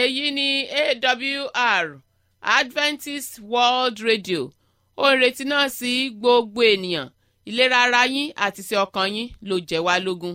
èyí ni awr adventist world radio ó ń retí náà sí gbogbo ènìyàn ìlera ara yín àti ti ọkàn yín ló jẹ́ wá lógún.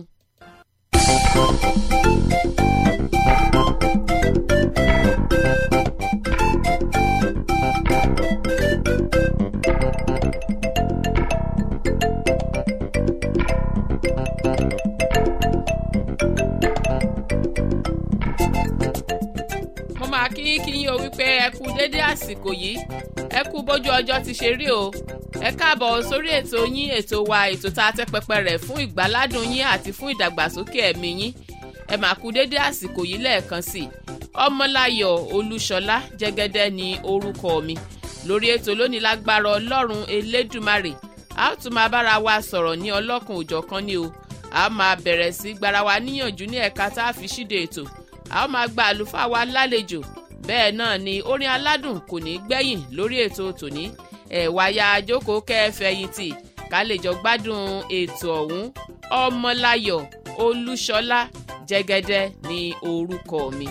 mo máa kí yín kí yín o wípé ẹ kú déédé àsìkò yìí ẹ kú bójú ọjọ́ ti ṣe rí o ẹ káàbọ̀ sórí ètò yín ètò wa ètò tá a tẹ́ pẹpẹ rẹ̀ fún ìgbáládùn yín àti fún ìdàgbàsókè ẹ̀mí yín ẹ máa kú déédé àsìkò yìí lẹ́ẹ̀kan sí i ọmọláyọ̀ olúṣọlá jẹ́gẹ́dẹ́ ni orúkọ mi lórí ètò lónìí lágbára ọlọ́run elédùmarè a ó tún máa bára wa sọ̀rọ̀ ní ọlọ́kan òjọ̀kan ni o a máa bẹ̀rẹ̀ sí gbára wa níyànjú ní ẹ̀ka tá a fi ṣíde ètò a ó máa gba àlùfáà wa lálejò bẹ́ẹ̀ náà ni orin aládùn kò ní gbẹ̀yìn lórí ètò tòní ẹ̀wà ya àjókòó kẹfẹ̀yìntì ká lè jọ gbádùn ètò ọ̀hún ọmọláyọ̀ olúṣọlá jẹ́gẹ́dẹ́ ní orúkọ mi.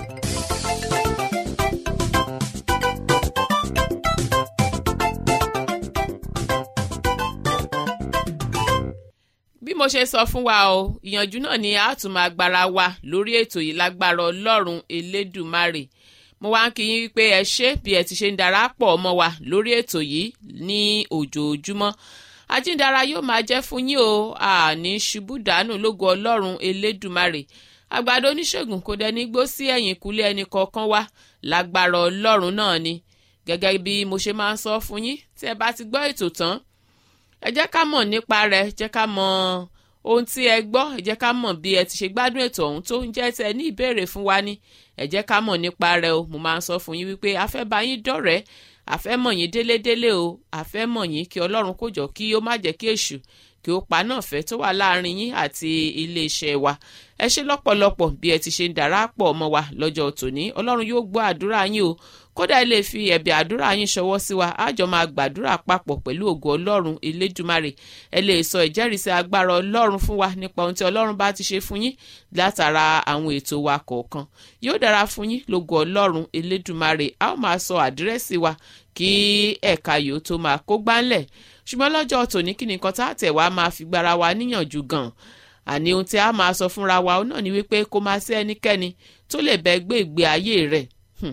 bí mo ṣe sọ fún wa o ìyànjú náà ni a tún máa gbára wa lórí ètò yìí lágbára ọlọ́run elédùmarè mo wá ń kí yín wípé ẹ ṣé bí ẹ ti ṣe ń darapọ̀ mọ́ wa lórí ètò yìí ní ojoojúmọ́ ajíǹdara yóò máa jẹ́ fún yín o àní ṣubú dànù lógo ọlọ́run elédùmarè àgbàdo oníṣègùn kò dẹni gbó sí ẹ̀yìn kúlé ẹnì kọ̀ọ̀kan wá lágbára ọlọ́run náà ni gẹ́gẹ́ bí mo ṣe máa ń sọ fún yín tí ẹ bá ti gbọ́ ètò tán ẹ jẹ́ ká mọ̀ nípa rẹ̀ jẹ́ ká mọ̀ ohun tí ẹ gbọ́ ẹ jẹ́ ká mọ̀ bí ẹ ti ṣe gbádùn ètò ọ̀hún tó ń jẹ́ tẹ ní ìbéèrè fún wa ni ẹ jẹ́ ká mọ̀ nípa rẹ̀ o mo máa ń sọ fún yín wípé a fẹ́ bá yín dọ̀rẹ́ a fẹ́ mọ̀ yín délédélé o a fẹ́ mọ̀ yín kí ọlọ́run kó jọ kí ó má jẹ́ kí èṣù kí ó pa náà fẹ́ tó wà láàrin yín àti iléeṣẹ́ wa ẹ ṣe lọ́pọ̀lọpọ̀ bí ẹ ti ṣe ń darapọ̀ mọ́ wa lọ́jọ́ tòní ọlọ́run yóò gbọ́ àdúrà yín o kódà ẹ lè fi ẹ̀bẹ̀ àdúrà yín ṣọwọ́ sí wa á jọ máa gbàdúrà papọ̀ pẹ̀lú ògo ọlọ́run elédùmarè ẹ lè sọ ìjẹ́rìísí agbára ọlọ́run fún wa nípa ohun tí ọlọ́run bá ti ṣe fún yín látara àwọn ètò wa kọ̀ọ̀kan yóò dára fún yín lógo ọlọ́run elédùmarè a ó máa sọ àdírẹ́sì wa kí ẹ̀ka yòó tó máa kó gbánlẹ̀ ṣùgbọ́n lọ́jọ́ tòní kí nìkan tá àtẹ̀ wá máa fi gbára wa níyànjú gan àní ohun tí a máa sọ fúnra wa náà ni wípé kó máa sí ẹnikẹ́ni tó lè bẹ gbé ìgbé ayé rẹ̀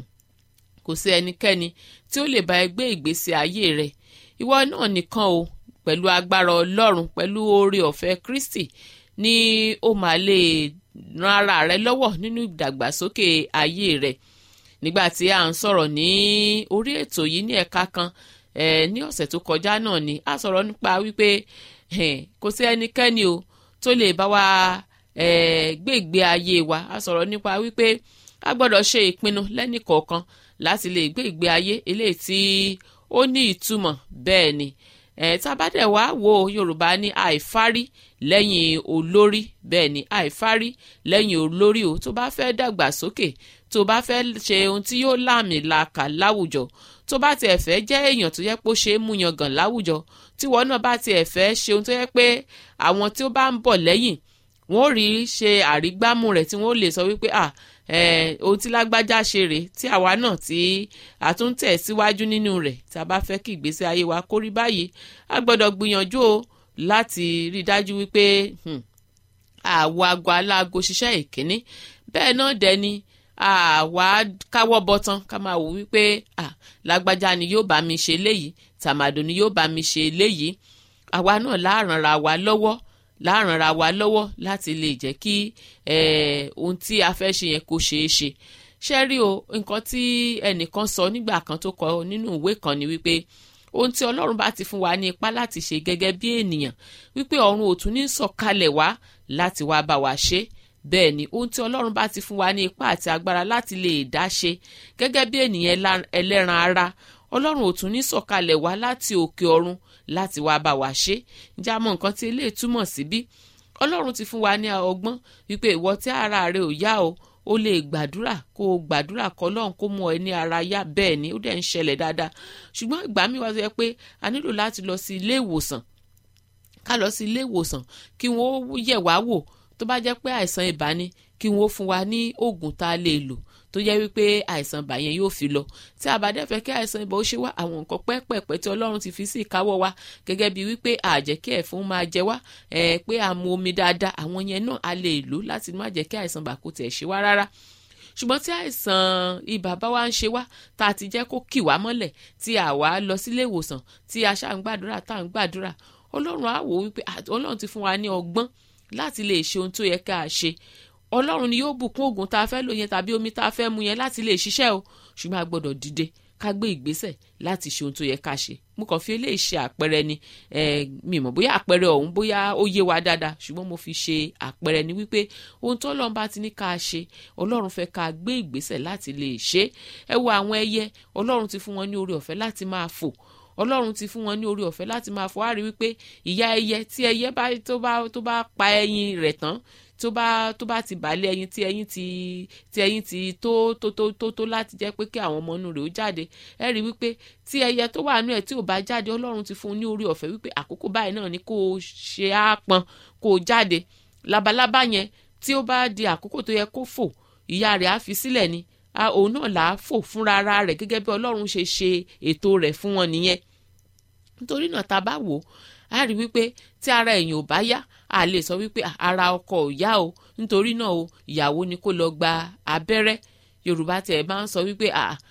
kò sí ẹnikẹ́ni tí ó lè bá ẹ gbé ìgbésí ayé rẹ̀ ìwọ náà nìkan o pẹ̀lú agbára ọlọ́run pẹ̀lú oore ọ̀fẹ́ kristi ni ó máa lè ran ara rẹ lọ́wọ́ nínú ìdàgbàsókè ayé rẹ̀ nígbà tí a ń sọ̀rọ̀ ní orí ètò yìí ní ẹ̀ka kan eh, ní ọ̀sẹ̀ tó kọjá náà ni a sọ̀rọ̀ nípa wípé kò sí ẹnikẹ́ni o tó lè bá wa gbé ìgbé ayé wa a sọ̀rọ̀ nípa wípé a gbọ́dọ̀ ṣe ìpinnu lẹ́nìkọ̀ọ̀kan láti lè gbé ìgbé ayé eléyìí tí ó ní ìtumọ̀ bẹ́ẹ̀ ni ẹ̀ tábàdẹ̀ wá wo yorùbá ní àìfárí lẹ́yìn olórí bẹ́ẹ̀ ni àìfárí lẹ́yìn olórí o tó bá fẹ́ dàgbà sókè tó bá fẹ́ ṣe ohun tí yóò láàmì làkà láwùjọ tó bá tiẹ̀ fẹ́ jẹ́ èèyàn tó yẹ pé ó ṣe é mú yangàn láwùjọ tíwọ náà bá tiẹ̀ fẹ́ ṣe ohun tó yẹ pé àwọn tí ó bá ń bọ̀ lẹ́yìn wọ́n rí ṣe àrígbámú rẹ̀ tí wọ́n lè sọ wípé ah ohun tí lágbájá ṣe rèé tí àwa náà tí a tún tẹ̀ síwájú nínú rẹ̀ tí a bá fẹ́ kí ìgbésí ayé wa kó rí báyìí a gbọ́dọ̀ gbìyànjú o láti rí i dájú wípé àwọ̀ aago aláago ṣiṣẹ́ ìkíní bẹ́ẹ̀ náà dẹ̀ ni àwa káwọ́ bọ́tán ká máa wò wípé lágbájá ni yóò bá mi ṣe léyìí tàmàdò ni yóò bá mi ṣe léyìí àwa náà láàrànra wa lọ́wọ́ láàrànra wa lọ́wọ́ láti lè jẹ́ kí ohun tí a fẹ́ ṣe yẹn kó ṣeé ṣe ṣe rí o nǹkan tí ẹnìkan sọ nígbà kan tó kọ nínú ìwé kan ni wípé ohun tí ọlọ́run bá ti fún wa ní ipá láti ṣe gẹ́gẹ́ bí ènìyàn wípé ọ̀run ò tún ní sọ̀kalẹ̀ wá láti wá bá wa ṣe bẹ́ẹ̀ ni ohun tí ọlọ́run bá ti fún wa ní ipá àti agbára láti lè dá ṣe gẹ́gẹ́ bí ènìyàn ẹlẹ́ran ara ọlọ́run ò tún ní sọ̀kalẹ̀ wá láti òkè ọ̀run láti wá bá wa ṣe ǹjẹ́ a mọ nǹkan tí eléyìí túmọ̀ sí bí ọlọ́run ti fún wa ní ọgbọ́n wípé ìwọ tí ara rẹ ò yá o ó lè gbàdúrà kó o gbàdúrà kọ́ lọ́hùn kó mú ẹ ní ara yá bẹ́ẹ̀ ni ó dẹ̀ ń ṣẹlẹ̀ dáadáa ṣùgbọ́n ìgbà mi wá sọ pé a nílò láti lọ sí ilé ìwòsàn ká lọ sí ilé ìwòsàn kí wọ́n yẹ̀ wá wò tó bá jẹ́ pé àìsàn ibà ni kí wọ́n fún wa ní oògùn tá a lè lò tó jẹ́ wípé àìsàn ibà yẹn yóò fi lọ tí a bá dẹ̀ fẹ́ kí àìsàn ibà ó ṣe wá àwọn nǹkan pẹ́ẹ́pẹ́ẹ́pẹ́ tí ọlọ́run ti fi sí ìkáwọ́ wa gẹ́gẹ́ bíi wípé àjẹ́ kí ẹ̀fọn máa jẹ wá pé a mu omi dáadáa àwọn yẹn náà a lè lò láti má jẹ́ kí àìsàn ibà kó tiẹ̀ ṣe wá rárá ṣùgbọ́n tí àìsàn ibà bá wá ń ṣe wá tá a ti jẹ́ kó kì wá mọ́lẹ̀ tí a wá lọ sílé ìwòsàn tí a ṣáà ń gbàdúrà tá à ń gbàdúrà ọlọ́run á wò wípé ọlọ́run ti fún wa ní ọgbọ́n láti lè ṣe ohun tó yẹ ká ṣe ọlọ́run ni yóò bùkún oògùn tá a fẹ́ lò yẹn tàbí omi tá a fẹ́ mu yẹn láti lè ṣiṣẹ́ o ṣùgbọ́n a gbọ́dọ̀ dìde ká gbé ìgbésẹ̀ láti ṣe ohun tó yẹ ká ṣe mo kàn fi eléyìí ṣe àpẹẹrẹ ni mi mọ̀ bóyá àpẹẹrẹ ọ̀hún bóyá ó yé wa dáadáa ṣùgbọ́n mo fi ṣe àpẹẹrẹ ni wípé ohun tó ọlọ́run bá ti ní ká ṣe ọlọ́run fẹ́ ká gbé ìgbésẹ̀ láti lè ṣe ẹ wo àwọn ẹyẹ ọlọ́run ti fún wọn ní oore ọ̀fẹ́ láti máa fò ọlọ́run ti fún wọn ní oore ọ̀fẹ́ láti máa fò á rí wípé ìyá ẹyẹ tí ẹyẹ bá tó bá tó bá pa ẹyin rẹ̀ tán tó bá tó bá ti bàálẹ̀ ẹyin tí ẹyin ti tí ẹyin ti tó tó tó tó tó láti jẹ́ pé kí àwọn ọmọ inú rẹ̀ ó jáde ẹ rí wípé tí ẹyẹ tó wà nú ẹ̀ tí ò bá jáde ọlọ́run ti fún un ní orí ọ̀fẹ́ wípé àkókò báyìí náà ni kó o ṣe á pọn kó o jáde labalábá yẹn tí ó bá di àkókò tó yẹ kó fò ìyá rẹ̀ á fi sílẹ̀ ni òun náà là á fò fúnra ara rẹ̀ gẹ́gẹ́ bí ọlọ́run ṣe ṣe ètò rẹ̀ fún wọn nìyẹn nítorí náà tá a bá wò ó a rí wípé tí ara èèyàn ò bá yá a lè sọ wípé ara ọkọ ò yá o nítorí náà o ìyàwó ni kó lọ gba abẹ́rẹ́ yorùbá tẹ̀ máa ń sọ wípé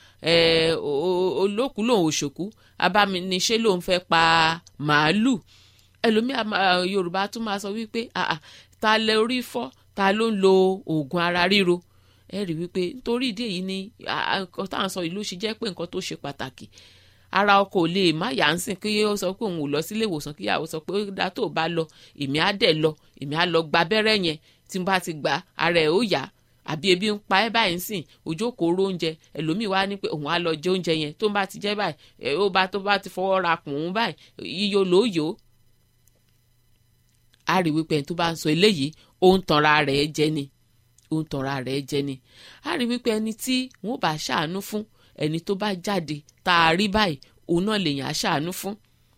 olókùú lòun òṣòkú abániṣe lòun fẹ́ pa màálù ẹlòmíà yorùbá tún máa sọ wípé ta lẹ orí fọ́ ta ló ń lo oògùn ara ríro ẹ rí wípé nítorí ìdí èyí ni nǹkan tá à ń sọ yìí ló ṣe jẹ́ pé nǹkan tó ṣe pàtàkì ara ọkọ ò lè má yà ń sìn kí ó sọ pé òun ò lọ sílé ìwòsàn kí ìyàwó sọ pé ó dá tó bá lọ èmi á dẹ̀ lọ èmi á lọ gba abẹ́rẹ́ yẹn tí n bá ti gbà ara ẹ̀ ó yá àbí ebi ń pa ẹ́ báyìí sìn ojú kòró oúnjẹ ẹlòmíì wá ní pé òun á lọ jẹ oúnjẹ yẹn tó ń bá ti jẹ báyìí ó bá tó bá ti fọwọ́ ra kùn ún báyìí yíyó lóyò á rí wípé ẹni tó bá ń sọ eléyìí ó ń tanra rẹ̀ jẹ ni ó ń tanra rẹ̀ jẹ ni á rí wípé ẹni tí wọ́n bá ṣàánú fún ẹni tó bá jáde tá a rí báyìí òun náà lèèyàn á ṣàánú fún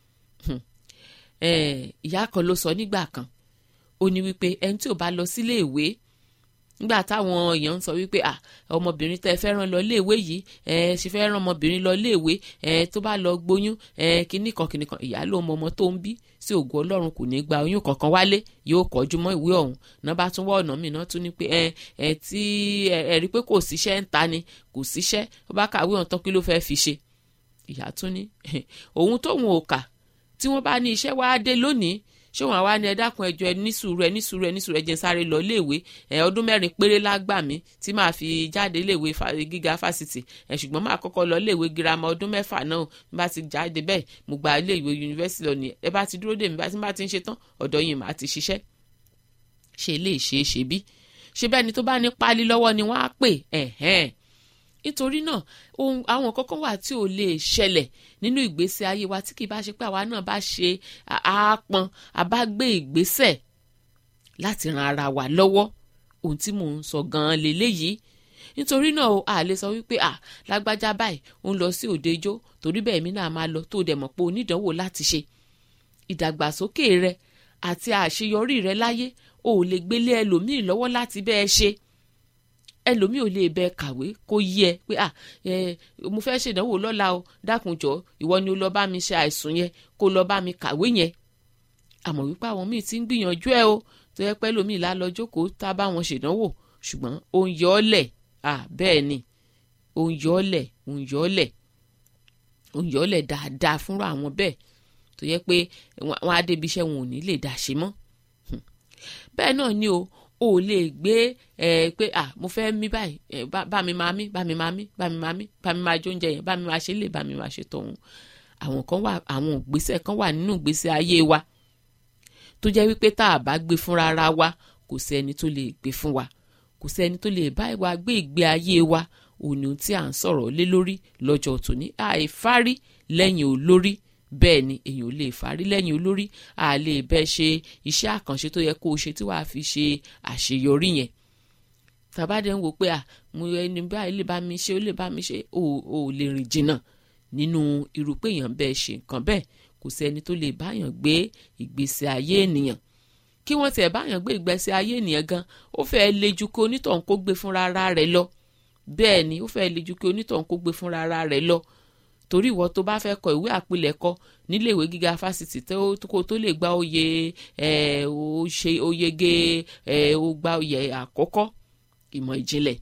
ìyá kan ló sọ nígbà kan ó ní wípé ẹni tí ò bá lọ sílé ìwé nígbà táwọn èèyàn ń sọ wípé à ọmọbìnrin tẹ fẹ́ rán lọ léèwé yìí ẹ ṣe fẹ́ rán ọmọbìnrin lọ léèwé ẹ tó bá lọ gbóyún ẹ kíní kan kíní kan ìyá ló mọ ọmọ tó ń bí sí ògùn ọlọ́run kò ní gba oyún kankan wálé yóò kọjú mọ́ ìwé ọ̀hún náà bá tún wọ́ ọ̀nà míì náà tún ní pé ẹ ẹ tí ẹ rí pé kò síṣẹ́ ń ta ni kò síṣẹ́ ó bá kàwé ọ̀hún tán kí ló fẹ́ fi ṣe ìyá tún ní òun tóun ò kà tí wọ́n bá ní iṣẹ́ wá dé lónìí ṣé wọn wá ní ẹ dákun ẹjọ ẹ ní sùúrù ẹ ní sùúrù ẹ ní sùúrù ẹ jẹ́ n sáré lọ iléèwé ẹ ọdún mẹ́rin péré lágbà mí tí màá fi jáde iléèwé gíga fásitì ẹ ṣùgbọ́n màá kọ́kọ́ lọ iléèwé girama ọdún mẹ́fà náà bí bá ti jáde bẹ́ẹ̀ mo gba iléèwé yunifásitì lọ ní ẹ bá ti dúró dè mí bá ti bá ti ń ṣe tán ọ̀dọ̀ yìí màá ti ṣiṣẹ́ ṣe lè ṣe é ṣe bí ṣe bẹ́ẹ̀ ni tó bá ní páálí lọ́wọ́ ni wọ́n á pè ẹ̀hẹ́n nítorí náà ohun àwọn kọ́kọ́ wà tí ò lè ṣẹlẹ̀ nínú ìgbésí ayé wa tí kì í bá ṣe pé àwa náà bá ṣe àápọn àbá gbé ìgbésẹ̀ láti ran ara wa lọ́wọ́ ohun tí mò ń sọ gan-an lélẹ́yìí nítorí náà o a lè sọ wípé à lágbájá báyìí ó ń lọ sí òde ijó torí bẹ́ẹ̀ mi náà máa lọ tó dẹ̀ mọ̀ pé onídànwò láti ṣe ìdàgbàsókè rẹ àti àṣeyọrí rẹ láyé o ò lè gbélé ẹlòmíì lọ́wọ́ láti bẹ́ẹ̀ ṣe ẹlòmíì ò lè bẹ kàwé kó yí ẹ pé à ẹ mo fẹ́ ṣèdánwò lọ́la o dákunjọ́ ìwọ ni ó lọ bá mi ṣe àìsùn yẹn kó lọ bá mi kàwé yẹn àmọ́ wípé àwọn míì ti ń gbìyànjú ẹ o tó yẹ pé ẹlòmíì lá lọ jókòó tá a bá wọn ṣèdánwò ṣùgbọ́n ó ń yọ ọ́ lẹ̀ à bẹ́ẹ̀ ni ó ń yọ ọ́ lẹ̀ ó ń yọ ọ́ lẹ̀ ó ń yọ ọ́ lẹ̀ dáadáa fúnra àwọn bẹ́ẹ̀ tó yẹ pé wọn á débi iṣẹ́ wọn ò ní lè dá ṣe mọ́ bẹ́ẹ̀ náà ni o o ò lè gbé ẹ pé à mo fẹ́ mí báyìí ẹ bá mi máa mí bá mi máa mí bá mi máa mí bá mi máa jó oúnjẹ yẹn bá mi máa ṣe lè bá mi máa ṣe tọ̀hún àwọn kan wà àwọn ìgbésẹ̀ kan wà nínú ìgbésẹ̀ ayé wa tó jẹ́ wípé tá a bá gbé fúnra ara wa kò sí ẹni tó lè gbé fún wa kò sí ẹni tó lè bá wa gbé ìgbé ayé wa òní tí à ń sọ̀rọ̀ lé lórí lọ́jọ́ tòní àìfárí lẹ́yìn olórí bẹ́ẹ̀ ni èèyàn ò lè fárí lẹ́yìn olórí a lè bẹ́ẹ̀ ṣe iṣẹ́ àkànṣe tó yẹ kó o ṣe tí wàá fi ṣe àṣeyọrí yẹn tàbádé ń wò pé à mo ẹni báyìí lè bá mi ṣe ó lè bá mi ṣe ò ò lè rìn jìnnà nínú irú pé èèyàn bẹ́ẹ̀ ṣe nǹkan bẹ́ẹ̀ kò sí ẹni tó lè báyàn gbé ìgbésí ayé ènìyàn kí wọ́n tiẹ̀ báyàn gbé ìgbésí ayé ènìyàn gan ó fẹ́ẹ́ le ju kó onítọ̀hún kó gbé fúnra ara rẹ̀ lọ bẹ́ẹ̀ ni ó fẹ́ le ju kí onítọ̀hún kó gbé fúnra ara rẹ̀ lọ torí ìwọ tó bá fẹ́ kọ ìwé àpilẹ̀kọ níléèwé gíga fásitì tó kó tó lè gba oyè ẹ̀ ó ṣe oyege ẹ̀ ó gba oyè àkọ́kọ́ ìmọ̀ ìjìnlẹ̀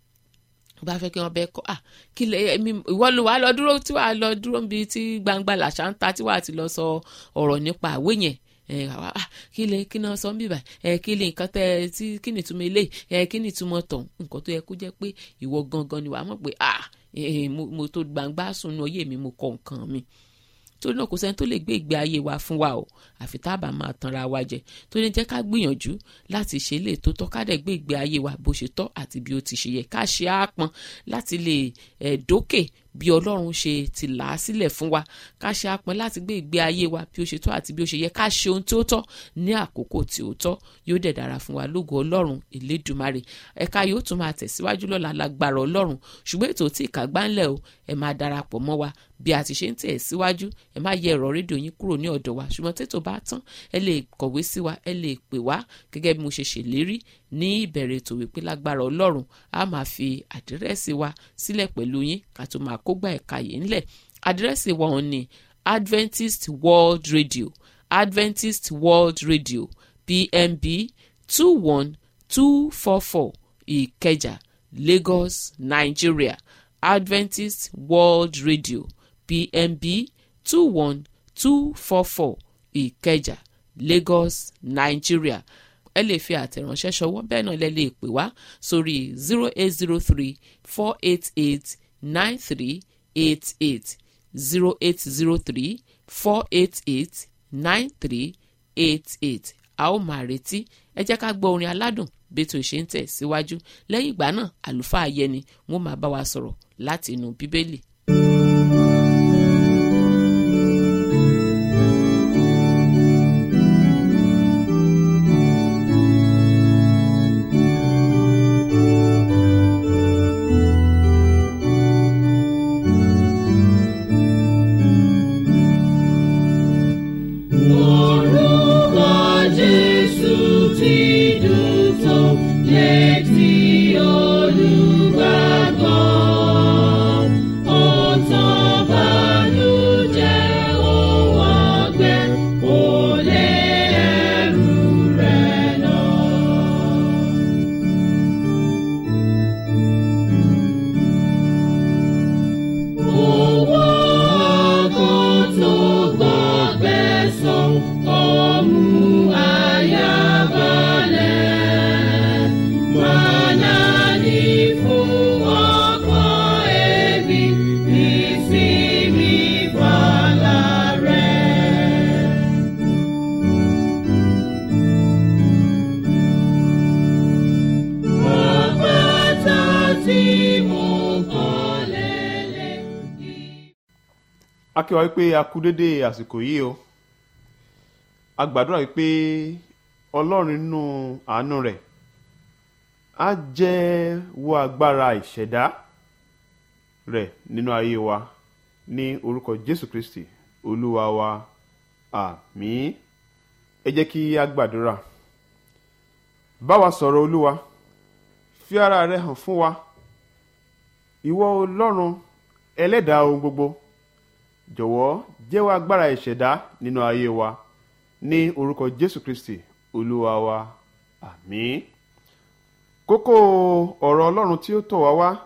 bá fẹ́ kí wọ́n bẹ́ kọ́ à kí lè ẹ̀mí ìwọ ló wà lọ dúró tí wàá lọ dúró níbi tí gbangba làṣà ń ta tí wàá ti lọ sọ ọ̀rọ̀ nípa àwé yẹn ẹ àwa ah kí lè kí náà sọ ń bíbà ẹ kí lè nǹkan tẹ ẹ tí kí ni ìtumọ̀ ilé ẹ kí ni ìtumọ̀ tọ̀hún nǹkan tó yẹ kó jẹ́ pé ìwọ gangan ni wàá mọ̀ pé ah mo tó gbangba sùn ní oyè mi mo kọ nǹkan mi torí náà kò sẹ́ni tó lè gbé ìgbé ayé wa fún wa o àfi tá a bá máa tanra wa jẹ tó ní jẹ́ ká gbìyànjú láti ṣe lè tó tọ́ ká dẹ̀ gbé ìgbé ayé wa bó ṣe tọ́ àti bí ó ti ṣe yẹ ká ṣe àápọn láti lè ẹ̀ dókè bí ọlọ́run ṣe ti là á sílẹ̀ fún wa ká ṣe àápọn láti gbé ìgbé ayé wa bí ó ṣe tọ́ àti bí ó ṣe yẹ ká ṣe ohun tí ó tọ́ ní àkókò tí ó tọ́ yóò dẹ̀ dára fún wa lógo ọlọ́run elédùmarè ẹ̀ka yóò tún máa tẹ̀síwájú lọ́la lágbára ọlọ́run ṣùgbọ́n ètò tí ìkàgbá ńlẹ̀ o ẹ máa darapọ̀ mọ́ wa bí a ti ṣe ń tẹ̀ síwájú ẹ má yẹ ẹ̀rọ rédíò yín kúrò ní ọ̀dọ̀ wa ṣùgbọ́n tètò bá tán ẹ lè kọ̀wé sí wa ẹ lè pè wá gẹ́gẹ́ bí mo ṣe ṣèlérí ní ìbẹ̀rẹ̀ ètò wípé lágbára ọlọ́run a máa fi àdírẹ́sì wa sílẹ̀ pẹ̀lú yín ká tó máa kógbá ẹ̀ka yìí ńlẹ̀ àdírẹ́sì wa òun ni Adventist World Radio Adventist World Radio PMB two one two four four Ìkẹjà Lagos Nigeria Adventist World Radio PMB two one two four four Ìkẹjà Lagos Nigeria ẹ lè fi àtẹ̀ránṣẹ́ ṣọwọ́ bẹ́ẹ̀ náà lẹ lè pè wá sórí zero eight zero three four eight eight nine three eight eight zero eight zero three four eight eight nine three eight eight a ó máa retí ẹ jẹ́ ká gbọ́ orin aládùn bẹ́tò ṣe ń tẹ̀ síwájú lẹ́yìn ìgbà náà àlùfáà yẹni wọ́n máa bá wa sọ̀rọ̀ láti inú bíbélì. Orúkọ Jésù ti dùn tó létí olùgbàgbọ́. Ó tán bànújẹ́ òun ọgbẹ́, ó lé ẹrù rẹ̀ lọ. Owó ọkàn tó gbọ́gbẹ́ sàn, ó mú àyà balẹ̀. Màná ní fún ọkàn ẹbí, ìsinmi fàlà rẹ̀. Àpáta tí mo kàn lélẹ̀ yìí. a kí wa wípé a kú dédé àsìkò yìí o a gbàdúrà wípé ọlọ́run nínú àánú rẹ̀ á jẹ́ wo agbára ìṣẹ̀dá rẹ̀ nínú ayé wa ní orúkọ jésù kristi olúwa wa àmín ẹ jẹ́ kí a gbàdúrà bá wa sọ̀rọ̀ olúwa fi ara rẹ hàn fún wa ìwọ ọlọ́run ẹlẹ́dàá ohun gbogbo jọ̀wọ́ jẹ́wọ́ agbára ìṣẹ̀dá nínú ayé wa ní orúkọ jésù kristi olúwa wa àmín kókó ọ̀rọ̀ ọlọ́run tí ó tọ̀ wá wá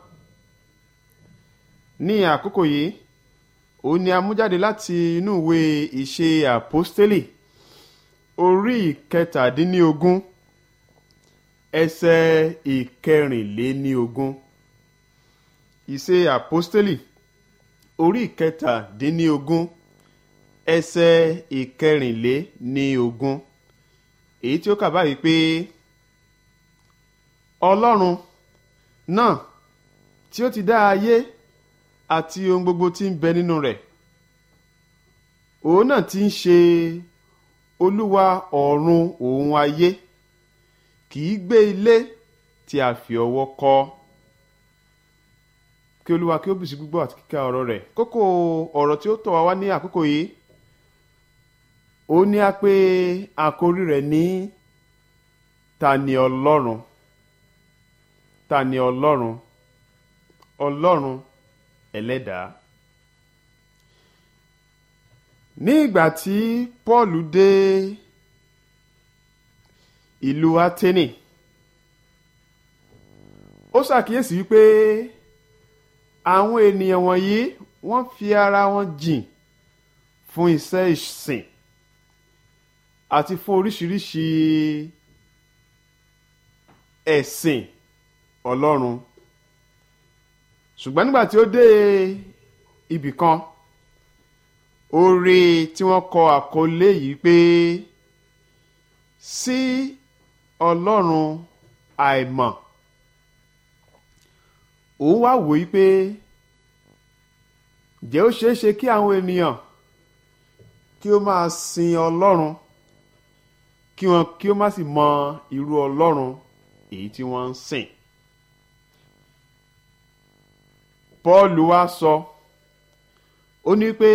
ní àkókò yìí òun ni a mú jáde láti inú ìwé ìṣe àpọ́stélì orí ìkẹtàdínníogún ẹsẹ̀ ìkẹrìnléníogún ìṣe àpọ́stélì orí ìkẹtàdínníogún ẹsẹ̀ ìkẹrìnléníogún èyí tí ó kà báyìí pé ọlọ́run náà tí ó ti dá ayé àti ohun gbogbo tí ń bẹ nínú rẹ̀ òun náà ti ń ṣe olúwa ọ̀run òun ayé kì í gbé ilé tí a fi ọwọ́ kọ́ kí olúwa kí ó bùsí gbígbọ́ àti kíkà ọ̀rọ̀ rẹ̀ kókó ọ̀rọ̀ tí ó tọ̀ wá wá ní àkókò yìí ó ní a pé àkórí rẹ̀ ní ta ni ọlọ́run ta ni ọlọ́run ọlọ́run ẹlẹ́dàá ní ìgbà tí paul dé ìlú ateni ó ṣàkíyèsí wípé àwọn ènìyàn wọ̀nyí wọ́n fi ara wọn jìn fún iṣẹ́ ìsìn àti fún oríṣiríṣi ẹ̀sìn ọlọ́run ṣùgbọ́n nígbà tí ó dé ibì kan ó rí tí wọ́n kọ àkọlé yìí pé sí ọlọ́run àìmọ̀ òun wá wòó pé jẹ́ ó ṣeé ṣe kí àwọn ènìyàn kí ó máa sin ọlọ́run kí wọn kí ó má sì mọ irú ọlọ́run èyí tí wọ́n ń sìn. Pọ́ọ̀lù wá sọ ó ní pé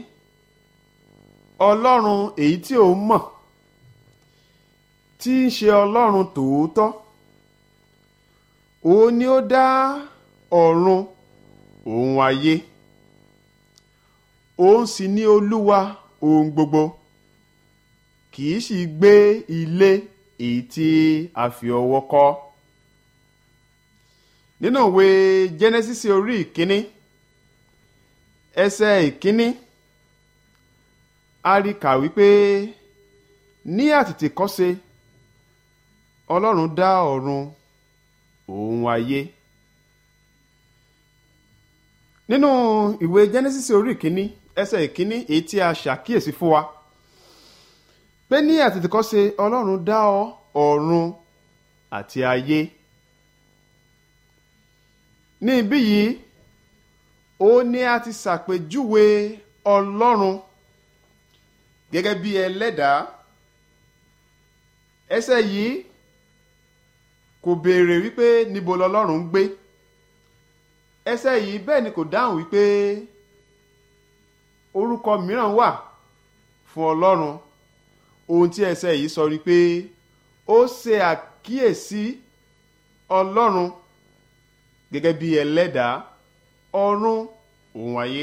ọlọ́run èyí tí òun mọ̀ tí ń ṣe ọlọ́run tòótọ́ òun ni ó dá ọ̀run òun ayé òun sì ní olúwa ohun gbogbo kì í sì gbé ilé èyí tí a fi ọwọ́ kọ́ nínú ìwé Genesis orí ìkíní ẹsẹ̀ ìkíní a rí kà wípé ní àtètèkọ́ṣe ọlọ́run dá ọ̀run òun ayé nínú ìwé Genesis orí ìkíní ẹsẹ̀ ìkíní èyí tí a ṣàkíyèsí fún wa pé ní àtètèkọ́ṣe ọlọ́run dá ọ̀run àti ayé ní ibí yìí ó ní a ti ṣàpèjúwe ọlọ́run gẹ́gẹ́ bí ẹlẹ́dàá ẹsẹ̀ yìí kò béèrè wípé níbo lọlọ́run ń gbé ẹsẹ̀ yìí bẹ́ẹ̀ ni kò dáhùn wípé orúkọ mìíràn wà fún ọlọ́run ohun tí ẹsẹ̀ yìí sọ ni pé ó ṣe àkíyèsí ọlọ́run gẹ́gẹ́ bí ẹlẹ́dàá ọ̀run òun ayé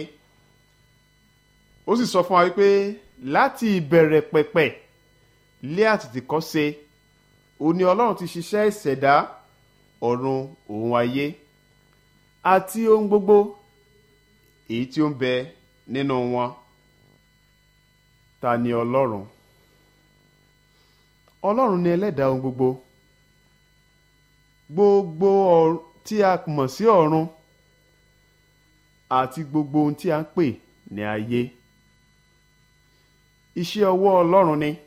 ó sì sọ fún wa wípé láti ìbẹ̀rẹ̀ pẹ̀pẹ̀ lé àtètèkọ́ṣe òun ni ọlọ́run ti ṣiṣẹ́ ìṣẹ̀dá ọ̀run òun ayé àti ohun gbogbo èyí tí ó ń bẹ nínú wọn ta ni ọlọ́run ọlọ́run ni ẹlẹ́dàá ohun gbogbo gbogbo ọ̀run tí a mọ̀ sí ọ̀run àti gbogbo ohun tí a ń pè ní ayé iṣẹ́ ọwọ́ ọlọ́run ni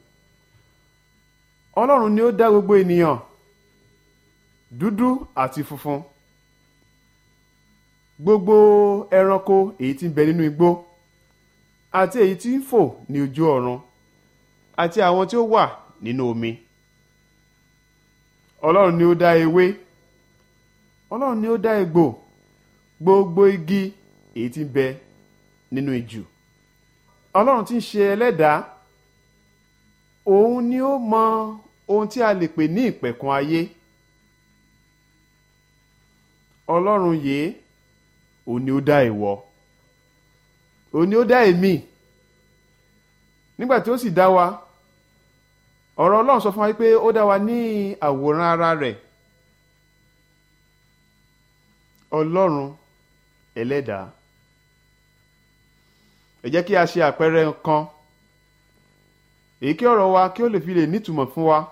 ọlọ́run ni ó dá gbogbo ènìyàn dúdú àti funfun gbogbo ẹranko èyí tí ń bẹ nínú igbó àti èyí tí ń fò ní ojú ọ̀run àti àwọn tí ó wà nínú omi ọlọ́run ni ó dá ewé ọlọ́run ni ó dá egbò gbogbo igi èyí tí ń bẹ nínú ijù ọlọ́run tí ń ṣe ẹlẹ́dàá òun ni ó mọ ohun tí a lè pè ní ìpẹ̀kun ayé ọlọ́run yìí òun ni ó dá ìwọ òun ni ó dá èmi nígbà tí ó sì dá wa ọ̀rọ̀ ọlọ́run sọ fún wa pé ó dá wa ní àwòrán ara rẹ̀ ọlọ́run ẹlẹ́dàá ẹ jẹ́ kí a ṣe àpẹẹrẹ kan èyí kí ọ̀rọ̀ wa kí ó lè fi lè nítumọ̀ fún wa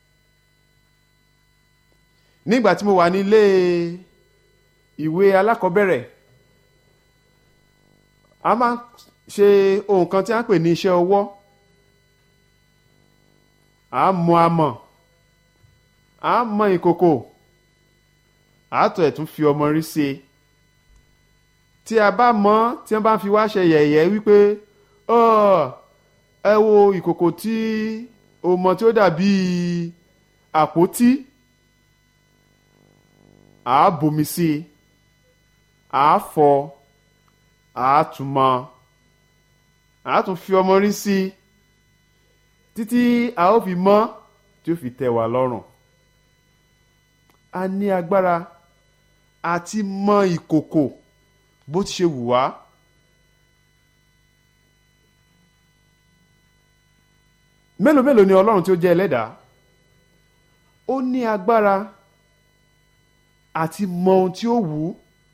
nígbà tí mo wà ní ilé ìwé alákọ̀ọ́bẹ̀rẹ̀ a máa ń ṣe ohun kan tí a ń pè ní iṣẹ́ ọwọ́ a mọ amọ̀ a mọ ìkòkò àátọ̀ ẹ̀ tún fi ọmọ rí sí i tí a bá mọ̀ tí wọ́n bá ń fi wá ṣe yẹ̀yẹ́ wípé ẹ wo ìkòkò tí o mọ̀ tí ó dàbí àpótí àá bomi sí i àá fọ àá tún mọ àá tún fi ọmọ rí sí i títí a ó fi mọ́ tí ó fi tẹ́ wa lọ́rùn a ní agbára àti mọ ìkòkò bó ti ṣe wù wá. mélòó mélòó ni ọlọ́run tí ó jẹ́ ẹlẹ́dàá ó ní agbára àti mọ ohun tí ó wù ú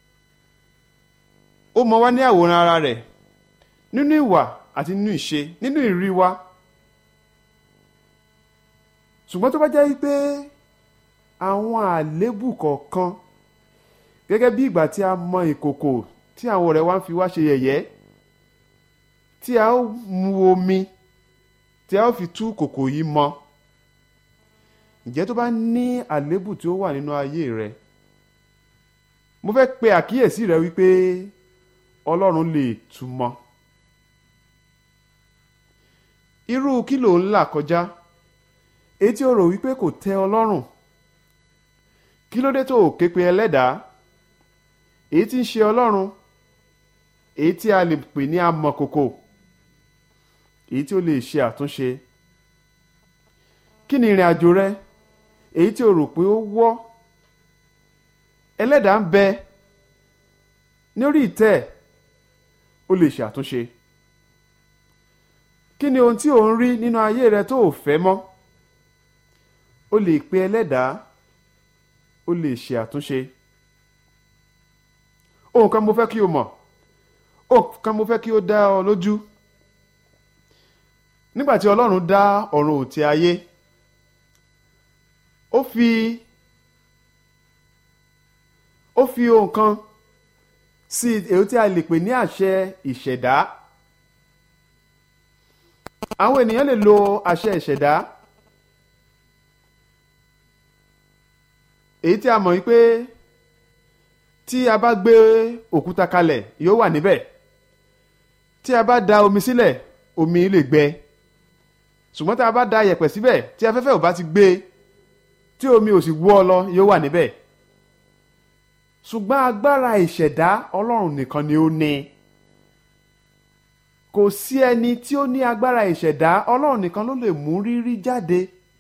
ó mọ wá ní àwòrán ara rẹ̀ nínú ìwà àti nínú ìṣe nínú ìrí wa ṣùgbọ́n tó bá jẹ́ wípé àwọn àléébù kọ̀ọ̀kan gẹ́gẹ́ bí ìgbà tí a mọ ìkòkò tí àwọn ọ̀rẹ́ wa ń fi wá ṣe yẹ̀yẹ́ tí a ó mu omi tí a ó fi tú kòkò yìí mọ ǹjẹ́ tó bá ní àléébù tí ó wà nínú ayé rẹ mo fẹ́ pe àkíyèsí rẹ wípé ọlọ́run lè tú mọ́ irú kí ló ń là kọjá èyí tí ó rò wípé kò tẹ́ ọ lọ́rùn kí ló dé tó o ké pe ẹlẹ́dàá èyí tí ń ṣe ọlọ́run èyí tí a lè pè ní amọ̀kòkò èyí tí ó lè ṣe àtúnṣe kí ni ìrìn àjò rẹ èyí tí o rò pé ó wọ́ ẹlẹ́dàá ń bẹ lórí ìtẹ́ ó lè ṣe àtúnṣe kí ni ohun tí ò ń rí nínú ayé rẹ tó ò fẹ́ mọ́ o lè pe ẹlẹ́dàá o lè ṣe àtúnṣe ohun kan mo fẹ́ kí o mọ̀ ohun kan mo fẹ́ kí o dá ọ lójú nígbà tí ọlọ́run dá ọ̀run òtí ayé ó fi ó fi ohun kan sí èyí tí a lè pè ní àṣẹ ìṣẹ̀dá àwọn ènìyàn lè lo àṣẹ ìṣẹ̀dá èyí tí a mọ̀ wípé tí a bá gbé òkúta kalẹ̀ yóò wà níbẹ̀ tí a bá da omi sílẹ̀ omi lè gbẹ ṣùgbọ́n tí a bá da yẹ̀pẹ̀ síbẹ̀ tí afẹ́fẹ́ ò bá ti gbé tí omi ò sì wọ́ ọ lọ yóò wà níbẹ̀ ṣùgbọ́n agbára ìṣẹ̀dá ọlọ́run nìkan ni ó ní kò sí ẹni tí ó ní agbára ìṣẹ̀dá ọlọ́run nìkan ló lè mú rírí jáde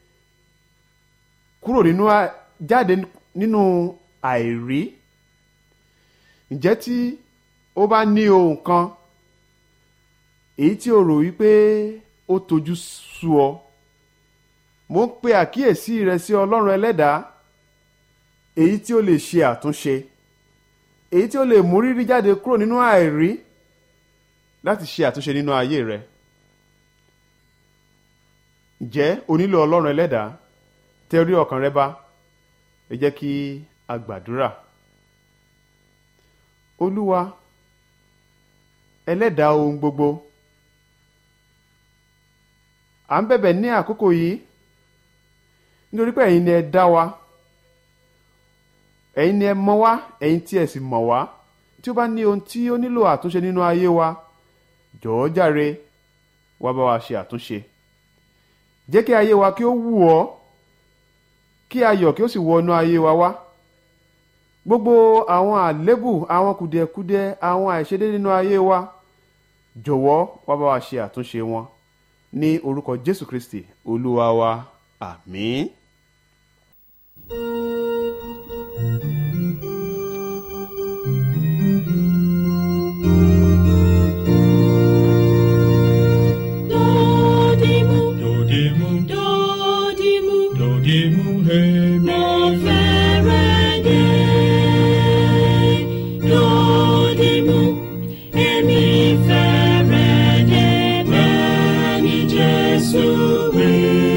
kúrò nínú jáde nínú àìrí ǹjẹ́ tí ó bá ní ohun kan èyí tí o rò wípé ó tojú sú ọ mo ń pe àkíyèsí rẹ sí ọlọ́run ẹlẹ́dàá èyí tí ó lè ṣe àtúnṣe èyí tí ó lè mú rírí jáde kúrò nínú àìrí láti ṣe àtúnṣe nínú ayé rẹ ǹjẹ́ o nílò ọlọ́run ẹlẹ́dàá tẹ orí ọkàn rẹ bá ẹ jẹ́ kí a gbàdúrà olúwa ẹlẹ́dàá ohun gbogbo à ń bẹ̀bẹ̀ ní àkókò yìí nítorí pé ẹ̀yin ni ẹ dá wa ẹ̀yin ni ẹ mọ̀ wá ẹ̀yin tí ẹ sì mọ̀ wá tí ó bá ní ohun tí ó nílò àtúnṣe nínú ayé wa jọ̀ọ́ jàre wá bá wa ṣe àtúnṣe jẹ́ kí ayé wa kí ó wù ọ́ kí ayọ̀ kí ó sì wọ inú ayé wa wá gbogbo àwọn àlébù àwọn kùdìẹ̀kudiẹ àwọn àìṣedéédé nínú ayé wa jọ̀wọ́ wá bá wa ṣe àtúnṣe wọn ní orúkọ jésù kristi olúwa wa àmín. Dodimu, Dodimu, dodimu, dodimu, hemi. mo fẹ́rẹ̀ dé. Dodimu, èmi fẹ́rẹ̀ dé bẹ́ẹ̀ ni Jésù wí.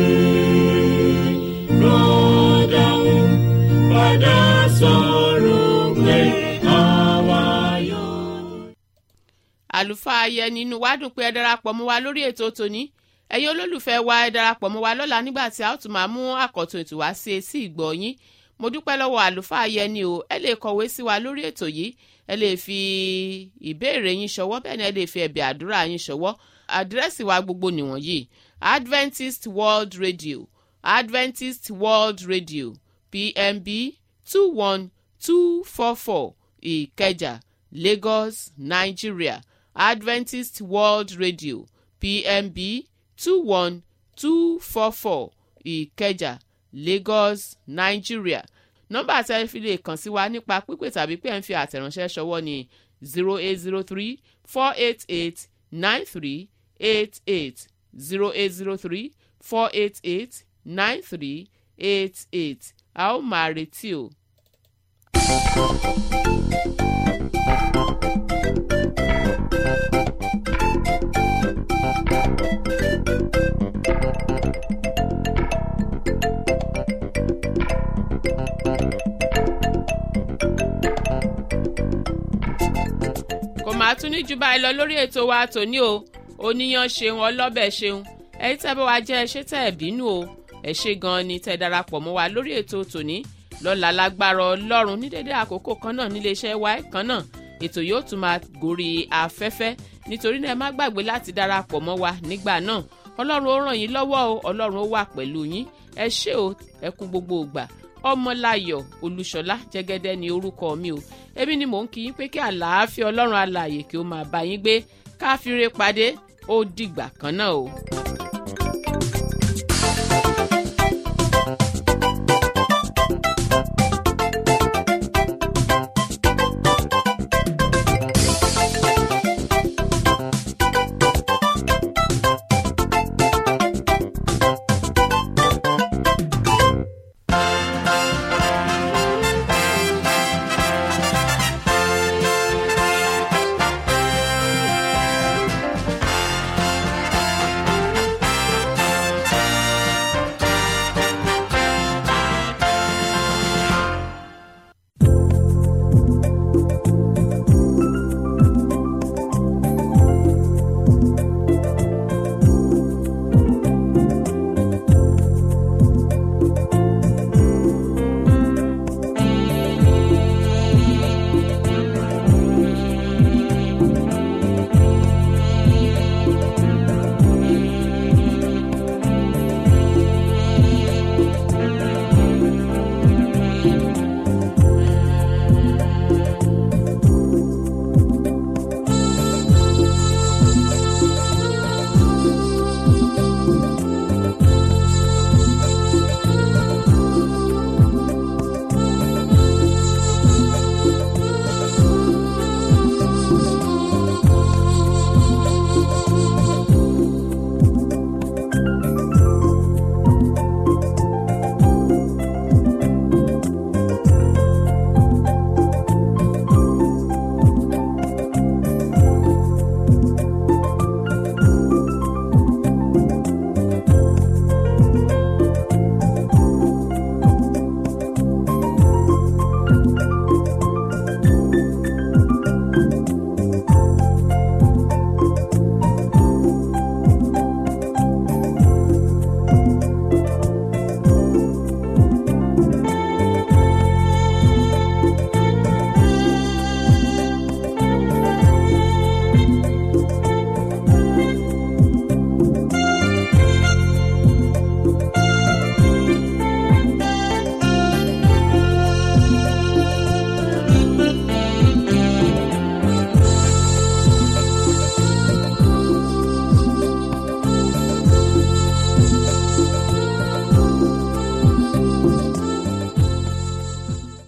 Rọ́dàún padà sọ̀rọ̀ pé àwa yóò. àlùfáà ayẹni inú wa dùn pé ẹ darapọ̀ mọ́ wa lórí ètò tòní ẹ̀yin olólùfẹ́ wa ẹ darapọ̀ mọ́ wa lọ́la nígbà tí a ó tún máa mú àkọ́tún ètò wá sí etí ìgbọ́ yín mo dúpẹ́ lọ́wọ́ àlùfáà ayẹni o ẹ lè kọ̀wé sí wa lórí ètò yìí ẹ lè fi ìbéèrè yín ṣọwọ́ bẹ́ẹ̀ ni ẹ lè fi ẹ̀bẹ̀ àdúrà yín ṣọwọ́ àdírẹ́sì wa gbogbo nìwọ̀nyí Adventist World Radio Adventist World Radio PMB two one two four four Ìkẹjà Lagos Nigeria Adventist World Radio PMB two one two four four Ìkẹjà Lagos Nigeria nọ́mbà tí ẹ fi lè kàn sí wa nípa pípè tàbí pé ẹ̀ ń fi àtẹ̀ránṣẹ́ ṣọwọ́ ni zero eight zero three four eight eight nine three eight eight zero eight zero three four eight eight nine three eight eight a ó máa retí o. kò máa tún ní jù báyìí lọ lórí ètò wa tòní o oníyan ṣeun ọlọ́bẹ̀ ṣeun ẹ̀yin tẹ́ bá wa jẹ́ ẹṣẹ́ tẹ́ ẹ̀ bínú o ẹ ṣé gan-an ni tẹ́ darapọ̀ mọ́ wa lórí ètò tòní lọ́la lágbára ọlọ́run ní dédé àkókò kan náà níléeṣẹ́ wa kan náà ètò yóò tún máa gòrí afẹ́fẹ́ nítorí náà ẹ má gbàgbé láti darapọ̀ mọ́ wa nígbà náà ọlọ́run ó ràn yín lọ́wọ́ o ọlọ́run ó wà pẹ̀lú yín ẹ ṣé o ẹ kú gbogbo ìgbà ọmọláyọ̀ olúṣọlá jẹ́gẹ́dẹ́ ni orúkọ mi o èmi ni mò ń kí yín pé kí àlàáfíà ọlọ́run alààyè kí ó máa bá yín gbé káfíńre pàdé ó dìgbà kan náà o.